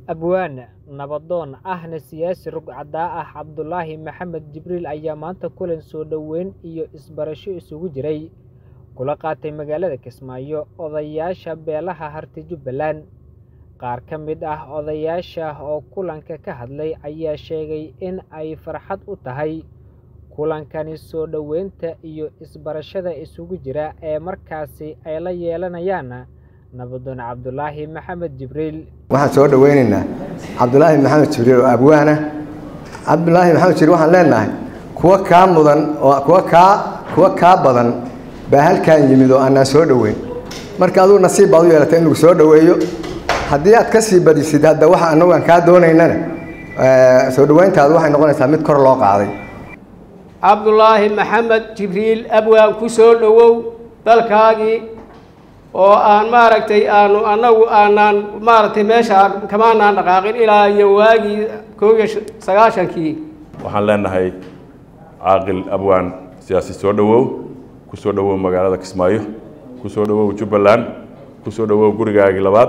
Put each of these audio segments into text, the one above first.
abwaane nabadoon ahna siyaasi rugcadaa ah cabdulaahi maxamed jibriil ayaa maanta kulan soo dhoweyn iyo isbarasho isugu jiray kula qaatay magaalada kismaayo odayaasha beelaha harti jubbaland qaar ka mid ah odayaasha oo kulanka ka hadlay ayaa sheegay in ay farxad u tahay kulankani soo dhoweynta iyo isbarashada isugu jira ee markaasi ay la yeelanayaan nabadoon cabdulaahi maxamed jibriil waxaan soo dhoweynaynaa cabdulaahi maxamed jibriil oo abwaana cabdulaahi maxamed jibriil waxaan leenahay kuwa kaa mudan oo kuwa kaa kuwa kaa badan baa halkaan yimid oo aanaan soo dhoweyn marka adugu nasiib baad u yeelatay in lagu soo dhoweeyo haddii aad ka sii badisid hadda waxa anagu aan kaa doonaynana soo dhoweyntaadu waxay noqonaysaa mid kor loo qaaday cabdulaahi maxamed jibriil abwaan ku soo dhowow dalkaagii oo aan maaragtay aanu annagu aanaan maaragtay meesha kamaanaan dhaqaaqin ilaa iyo waagii koob iyo sagaashankii waxaan leenahay caaqil abwaan siyaasi soo dhowow ku soo dhowow magaalada kismaayo ku soo dhowow jubbaland ku soo dhowow gurigaagii labaad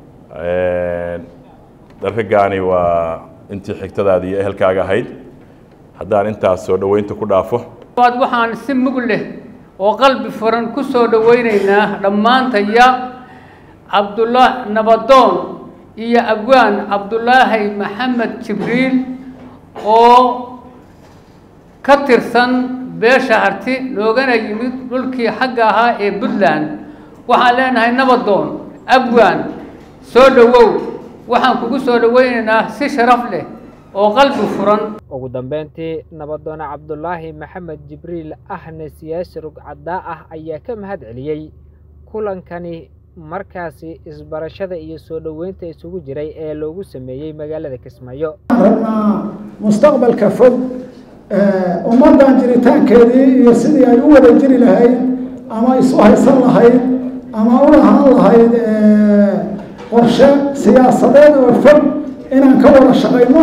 darkagaani waa intii xigtadaadii iyo ehelkaaga ahayd haddaan intaas soo dhoweynta ku dhaafo waxaan si mug leh oo qalbi furan ku soo dhoweynaynaa dhammaantaya cabdula nabadoon iyo abwaan cabdulaahi maxamed jibriil oo ka tirsan beesha harti noogana yimid dhulkii xagga ahaa ee puntland waxaan leenahay nabadoon abwaan soo dhowow waxaan kugu soo dhoweynaynaa si sharaf leh oo qalbi furan ugu dambeyntii nabadoon cabdulaahi maxamed jibriil ahna siyaasi rugcadaa ah ayaa ka mahad celiyey kulankani markaasi isbarashada iyo soo dhoweynta isugu jiray ee loogu sameeyey magaalada kismaayo rabnaa mustaqbalka fog ummaddan jiritaankeedii iyo sidii ay u wada jiri lahayd ama isu haysan lahayd ama u lahaan lahayd qorshe siyaasadeed oo fog inaan ka wada shaqayno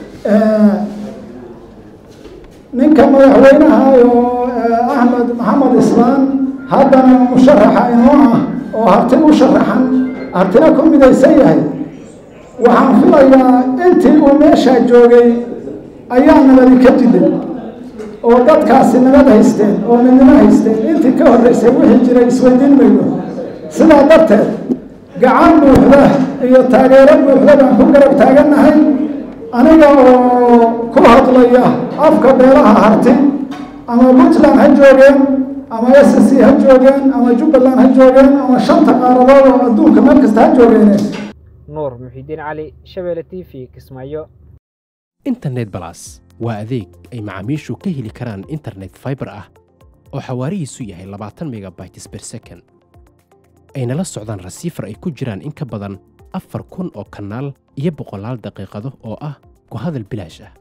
ninka madaxweynaha oo axmed maxamed islaan haddana musharaxa inoo ah oo harti u sharaxan hartina ku midaysan yahay waxaan filayaa intii uu meeshaa joogay ayaa nabadi ka jiday oo dadkaasi nabad haysteen oo midnimo haysteen intii ka horreysay wixii jiray isweydiin mayno sidaa darteed gacan buuxda iyo taageero buuxda baan ku garab taagannahay aniga oo ku hadlaya afka beelaha harti ama puntland ha joogeen ama s c ha joogeen ama jubbaland ha joogeen ama shanta qaaradood oo adduunka meel kasta ha joogeene nuur muxidiin cali shabeelle t v kismaayo internet balas waa adeeg ay macaamiishu ka heli karaan internet fiber ah oo xawaarihiisu yahay labaatan megabytes ber second ayna la socdaan rasiifar ay ku jiraan in ka badan afar kun oo kanaal iyo boqolaal daqiiqado oo ah ku hadal bilaash ah